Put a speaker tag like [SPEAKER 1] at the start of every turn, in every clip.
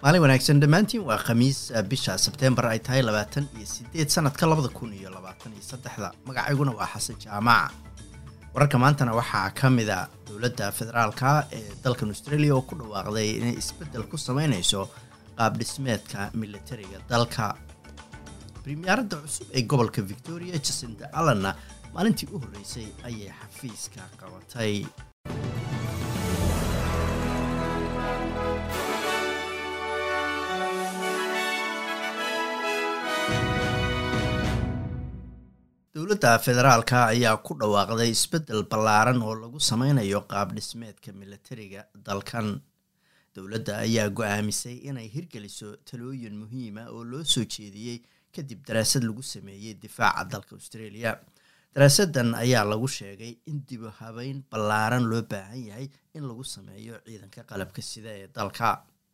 [SPEAKER 1] maalin wanaagsan dhammaantiin waa khamiis bisha sebteembar ay tahay labaatan iyo sideed sanadka labada kun iyo labaatan iyo saddexda magacayguna waa xasan jaamac wararka maantana waxaa ka mida dowladda federaalka ee dalkan australia oo ku dhawaaqday inay isbeddel ku sameynayso qaab dhismeedka militariga dalka primiyaaradda cusub ee gobolka victoria jacinda allenna maalintii u horreysay ayay xafiiska qabatay dowladda federaalka ayaa ku dhawaaqday isbeddel ballaaran oo lagu sameynayo qaab dhismeedka militariga dalkan dowladda ayaa go-aamisay inay hirgeliso talooyin muhiima oo loo soo jeediyey kadib daraasad lagu sameeyey difaaca dalka australia daraasadan ayaa lagu sheegay in dibu habeyn ballaaran loo baahan yahay in lagu sameeyo ciidanka qalabka sida ee dalka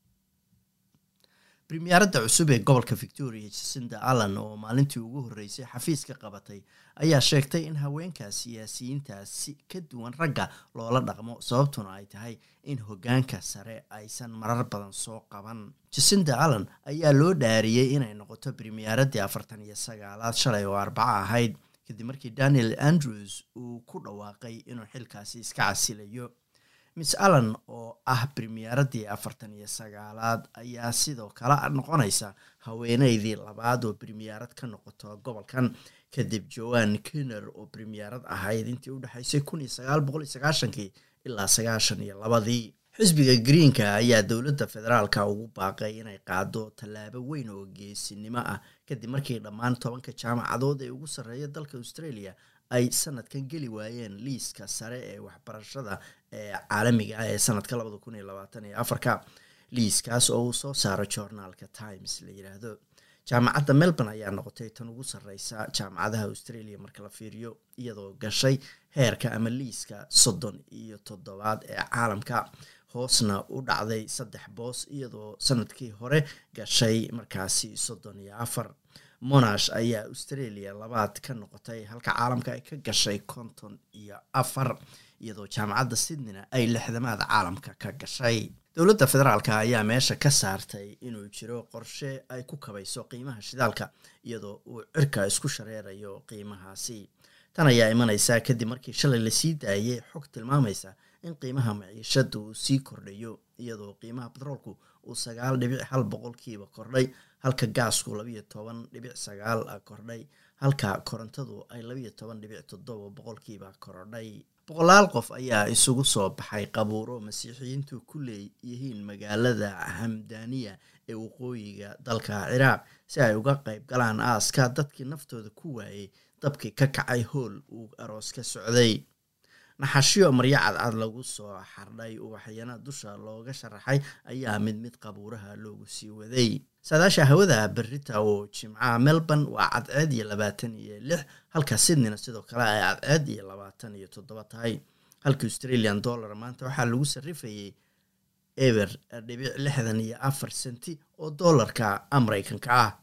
[SPEAKER 1] primiyaaradda cusub ee gobolka victoria jacinda allen oo maalintii ugu horreysay xafiiska qabatay ayaa sheegtay in haweenka siyaasiyiintaasi ka duwan ragga loola dhaqmo sababtuna ay tahay in hoggaanka sare aysan marar badan soo qaban jacinda allen ayaa loo dhaariyey inay noqoto primiyaaradii afartan iyo sagaalaad shalay oo arbaco ahayd kadib markii daniel andrews uu ku dhawaaqay inuu xilkaasi iska casilayo miss allen oo ah primiyaaradii afartan iyo sagaalaad ayaa sidoo kale noqonaysa haweeneydii labaad oo brimiyaarad ka noqoto gobolkan kadib joan kenner oo brimiyaarad ahayd intii udhexaysay kun iyo sagaal boqol iyo sagaashankii ilaa sagaashan iyo labadii xisbiga greenka ayaa dowladda federaalka ugu baaqay inay qaado tallaabo weyn oo geesinimo ah kadib markii dhammaan tobanka jaamacadood ee ugu sarreeya dalka australia ay sanadkan geli waayeen liiska sare ee waxbarashada ee caalamiga ah ee sanadka labada kun iyo labaatan iyo afarka liiskaas oo uu soo saaro journaalka times la yiraahdo jaamacadda melbourne ayaa noqotay tan ugu sarreysa jaamacadaha australia marka la fiiriyo iyadoo gashay heerka ama liiska soddon iyo toddobaad ee caalamka hoosna u dhacday saddex boos iyadoo sanadkii hore gashay markaasi soddon iyo afar monash ayaa australia labaad ka noqotay halka caalamka ay ka gashay konton iyo afar iyadoo jaamacadda sydneyna ay lixdamaad caalamka ka gashay dowladda federaalka ayaa meesha ka saartay inuu jiro qorshe ay ku kabayso qiimaha shidaalka iyadoo uu cirka isku shareerayo qiimahaasi tan ayaa imaneysa kadib markii shalay lasii daayay xog tilmaamaysa in qiimaha maciishada uu sii kordhayo iyadoo qiimaha batroolku uu sagaal dhibic hal boqolkiiba kordhay halka gaasku labayo toban dhibic sagaal kordhay halka korontadu ay labayo toban dhibic toddoba boqolkiiba korodhay boqolaal qof ayaa isugu soo baxay qabuuro masiixiyiintu ku leeyihiin magaalada hamdaniya ee waqooyiga dalka ciraaq si ay uga qayb galaan aaska dadkii naftooda ku waayey dabkii ka kacay hool uu aroos ka socday naxashyo maryo cadcad lagu soo xardhay ubaxyana dusha looga sharaxay ayaa mid mid qabuuraha loogu sii waday saadaasha hawada berita oo jimcaha melbourne waa cadceed iyo labaatan iyo lix halka sydneyna sidoo kale ay cadceed iyo labaatan iyo toddoba tahay halka australian dollar maanta waxaa lagu sarrifayay eber dhibic lixdan iyo afar senti oo dollarka mareykanka ah